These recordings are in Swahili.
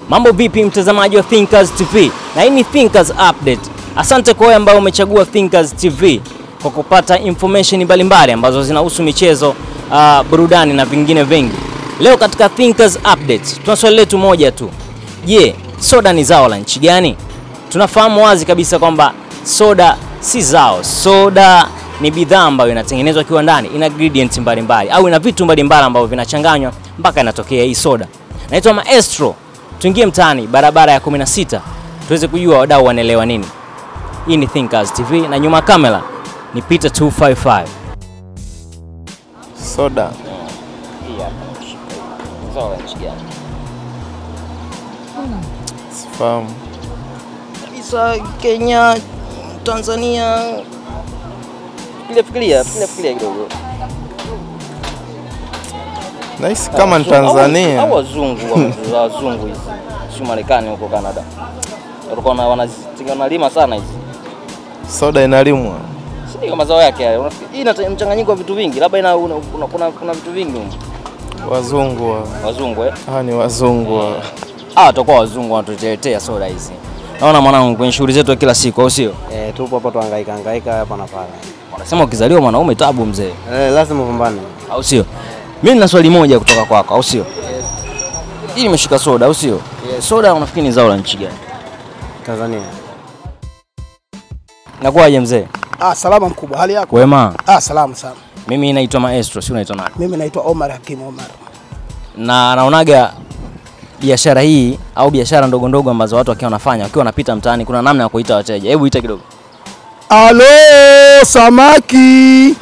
Mambo vipi mtazamaji wa Thinkers TV? Na hii ni Thinkers Update. Asante kwa wewe ambao umechagua Thinkers TV kwa kupata information mbalimbali ambazo zinahusu michezo, uh, burudani na vingine vingi. Leo katika Thinkers Update tuna swali letu moja tu. Je, soda ni zao la nchi gani? Tunafahamu wazi kabisa kwamba soda si zao. Soda ni bidhaa ambayo inatengenezwa kiwandani, ina ingredients mbalimbali au ina vitu mbalimbali ambavyo vinachanganywa mpaka inatokea hii soda. Naitwa Maestro. Tuingie mtaani barabara ya 16 tuweze kujua wadau wanaelewa nini. Hii ni Thinkers TV na nyuma ya kamera ni Peter 255. Soda Hii hapa. Zao la nchi gani? sifahamu. Kabisa Kenya, Tanzania. Fikiria fikiria, fikiria fikiria kidogo. Nahisi kama ni Wazungu- au- Tanzania. Au wazungu wa- za wazungu hizi. Si Marekani huko Canada. Walikuwa wana- wanazi- wanalima sana hizi. Soda inalimwa. Si ndio mazao yake haya. Unafikiri- Hii ina mchanganyiko wa vitu vingi. Labda ina una- kuna, kuna, kuna vitu vingi humu. Wazungu wa. Wazungu eh. Hawa ni wazungu wa. Ah, watakuwa wazungu wanatutetea soda hizi. Naona mwanangu kwenye shughuli zetu ya kila siku au sio? Eh, tupo hapa tuhangaika hangaika hapa na pale. Wanasema ukizaliwa mwanaume tabu mzee. Eh, lazima upambane. au sio? Mimi nina swali moja kutoka kwako, au sio? Hii nimeshika soda, au sio? Soda unafikiri ni zao la nchi gani? Tanzania. Nakuwaje mzee? Ah, salama mkubwa, hali yako? Kwema. Ah, salama sana. Mimi naitwa Maestro, si unaitwa nani? Mimi naitwa Omar Hakim Omar. Na naonaga biashara hii au biashara ndogo ndogo ambazo watu wakiwa wanafanya wakiwa wanapita mtaani, kuna namna ya kuita wateja. Hebu ita kidogo. Alo, samaki.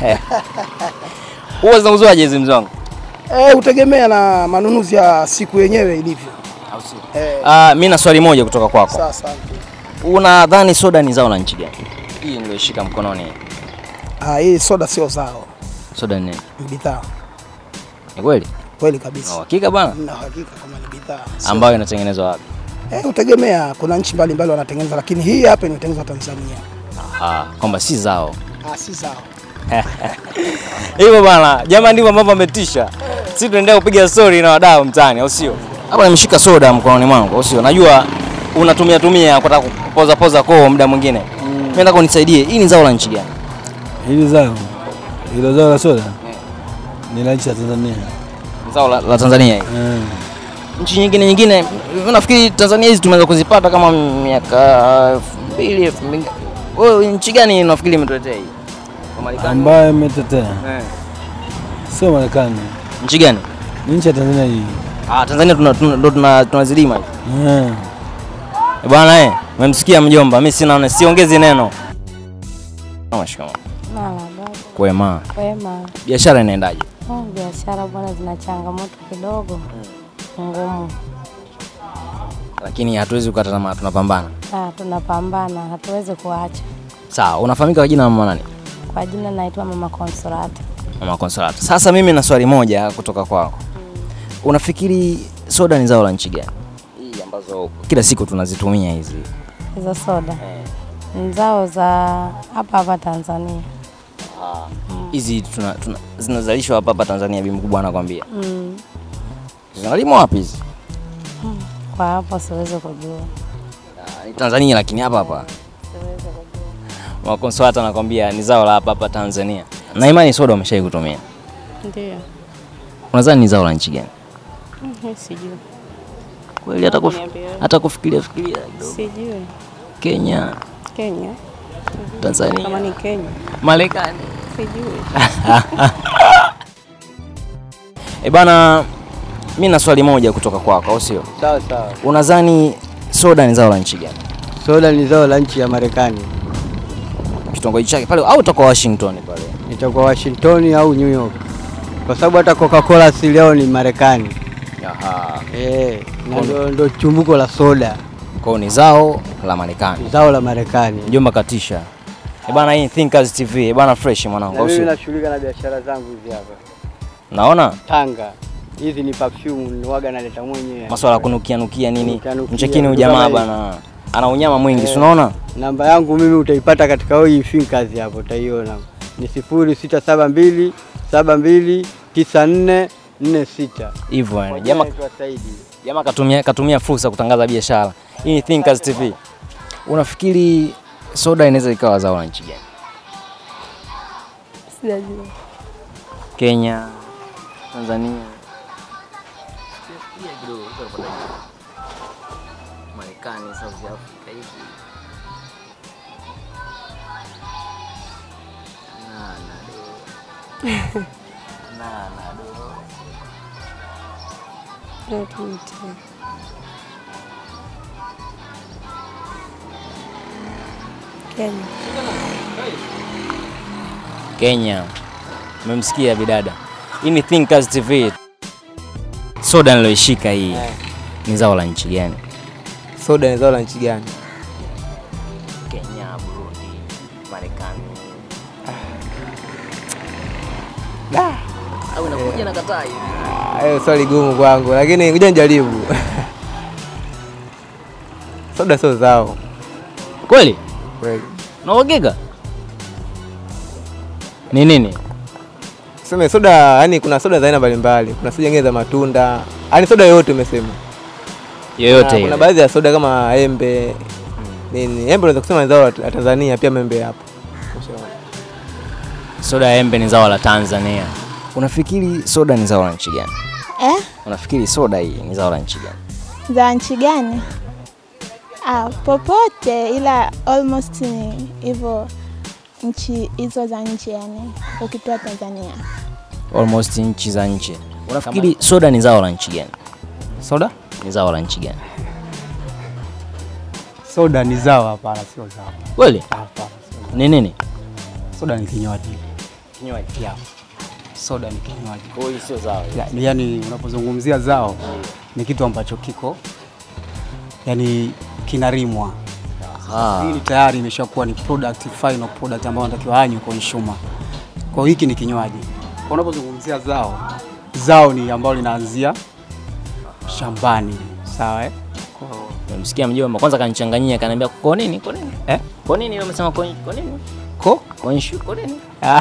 Huwa zinauzwaje hizi mzee wangu? Eh, hutegemea na manunuzi ya siku yenyewe ilivyo. Au sio? Eh, Ah, mimi na swali moja kutoka kwako. sawa sawa. Unadhani soda ni zao la nchi gani? Hii niliyoshika mkononi. Ah, hii soda sio zao, Soda ni nini? ni bidhaa. Ni kweli? Kweli Na kabisa. uhakika bwana? Na hakika kama ni bidhaa. Sio- Ambayo inatengenezwa wapi? Eh, hutegemea kuna nchi mbalimbali wanatengeneza lakini hii hapa inatengenezwa Tanzania. Ah, kwamba si zao. Ah, si zao. Hivyo bana, jamaa ndivyo ambavyo ametisha. Sisi tunaendelea kupiga story na wadau mtaani, au sio? Hapa nimeshika soda mkononi mwangu, au sio? Najua unatumia tumia kutaka kupoza poza koo muda mwingine. Mimi nataka unisaidie. Hii ni zao la nchi gani? Hili zao hilo zao la soda ni la nchi ya Tanzania. Ni Zao la, la Tanzania hii. Eh, Nchi nyingine nyingine, mimi nafikiri Tanzania hizi tumeweza kuzipata kama miaka elfu mbili elfu mbili. Wewe nchi gani unafikiri imetuletea hii? Kwa Marekani? ambayo imetetea Eh. sio Marekani, Nchi gani? ni nchi ya Tanzania hii. Ah, Tanzania tuna tuna- ndo tuna- tunazilima hivi. Eh, Eh, Bwana eh, umemsikia mjomba, mimi sina siongezi neno. Mashikamoo. Mama baba, Kwema. wema. Biashara inaendaje? Oh, biashara bwana zina changamoto kidogo ngumu. Lakini hatuwezi kukata tamaa, tunapambana. Ah, tunapambana, hatuwezi kuacha. Sawa, unafahamika kwa jina la mama nani? Kwa jina naitwa Mama Consolata. Mama Consolata. Sasa mimi na swali moja kutoka kwako. Unafikiri soda ni zao la nchi gani? Hii ambazo kila siku tunazitumia hizi. Hizo soda ni zao za hapa hapa Tanzania. Hizi tuna, tuna, zinazalishwa hapa hapa Tanzania, bi mkubwa anakwambia. Mm. Zinalimwa wapi hizi? Kwa hapo siwezi kujua. Ah, Ni Tanzania lakini hapa hapa. Mama Consolata anakwambia ni zao la hapa hapa Tanzania. Na imani soda umeshai kutumia. Ndio. Unadhani ni zao la nchi gani? Sijui. Kweli hata kuf, Niambie. hata kufikiria fikiria kidogo. Sijui. Kenya, Kenya. Tanzania, ni Kenya. Marekani. Sijui. Eh bana, mimi na swali moja kutoka kwako, au sio? Sawa sawa. Unadhani soda ni zao la nchi gani? Soda ni zao la nchi ya Marekani. Kitongoji chake pale au utakuwa Washington pale? Itakuwa Washington au New York. Kwa sababu hata Coca-Cola asili yao ni Marekani. Aha. Eh, na ndo, ndo chumbuko la soda. Kwa hiyo ni zao la Marekani. Zao la Marekani. Mjomba katisha. Eh bana, hii ni Thinkers TV. Eh bana, fresh mwanangu, Na au mimi sio? nashughulika na biashara zangu hizi hapa. Naona Tanga. Hizi ni perfume waga naleta mwenyewe. maswala ya kunukia nukia nini, Kunukia-nukia, mchekini vitu ujamaa kama bana, ana unyama mwingi, Eh. si unaona? Namba yangu mimi utaipata katika hii Finkers hapo utaiona. Ni sifuri sita saba mbili saba mbili tisa nne nne sita. hivyo yani. Kwa jina Jamaa naitwa Saidi. jamaa katumia katumia fursa kutangaza biashara. Hii ni Thinkers TV. Unafikiri soda inaweza ikawa zao la nchi gani? Sijajua. Kenya, Tanzania, Marekani, South Africa hivi. Na na do. Na na do. Ndio tuite. Kenya. Kenya. Umemsikia bidada. Hii ni Thinkers TV. Soda niloishika hii ni zao la nchi gani? Soda ni zao la nchi gani? Kenya, Burundi, Marekani. Au inakuja na kataa hivi. Hayo swali gumu kwangu, lakini ngoja nijaribu. Soda sio zao Kweli? kweli. Na uhakika? Ni nini? Sema soda, yani kuna soda za aina mbalimbali, kuna soda nyingine za matunda, yani soda yoyote umesema. Yoyote Na ile. Kuna baadhi ya soda kama embe nini, embe unaweza kusema ni zao la la Tanzania, pia membe hapo. Soda ya embe ni zao la Tanzania. Unafikiri soda ni zao la nchi gani? Eh? Unafikiri soda hii ni zao la nchi gani? Za nchi gani? Ah, popote ila almost ni hivyo nchi hizo za nje yani ukitoa Tanzania. Almost nchi za nje. Unafikiri soda ni zao la nchi gani? Soda? Ni zao la nchi gani? Soda ni zao? Hapana, sio zao. Kweli? Hapana, sio Ni nini? zao. Soda ni kinywaji. Kinywaji. Yeah. Soda ni kinywaji. Kwa hiyo sio zao. Ya- Yani unapozungumzia zao ni kitu ambacho kiko yani kinarimwa. Ah. Hii ni tayari imeshakuwa ni product, final product ambayo anatakiwa anywe consumer. Kwa hiyo hiki ni kinywaji. Kwa Unapozungumzia zao, zao ni ambalo linaanzia shambani, sawa eh? Kwa hiyo Nimemsikia mjomba kwanza kanichanganyia kaniambia kwa nini? Kwa nini? Eh? Kwa nini wewe umesema kwa kwa nini? ko Kwa issue kwa nini?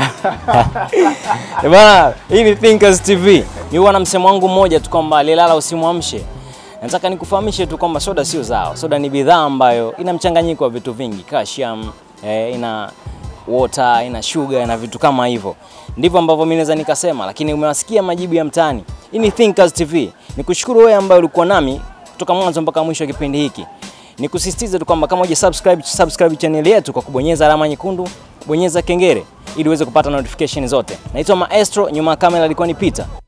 Eh bana, hii ni Thinkers TV. Ni huwa na msemo wangu mmoja tu kwamba alilala usimwamshe. Nataka nikufahamishe tu kwamba soda sio zao. Soda ni bidhaa ambayo ina mchanganyiko wa vitu vingi, calcium, eh, ina water, ina sugar na vitu kama hivyo. Ndivyo ambavyo mimi naweza nikasema, lakini umewasikia majibu ya mtaani. Hii ni Thinkers TV. Nikushukuru wewe ambaye ulikuwa nami kutoka mwanzo mpaka mwisho wa kipindi hiki. Nikusisitize tu kwamba kama huja subscribe, subscribe channel yetu kwa kubonyeza alama nyekundu, bonyeza kengele ili uweze kupata notification zote. Naitwa Maestro, nyuma ya kamera alikuwa ni Peter.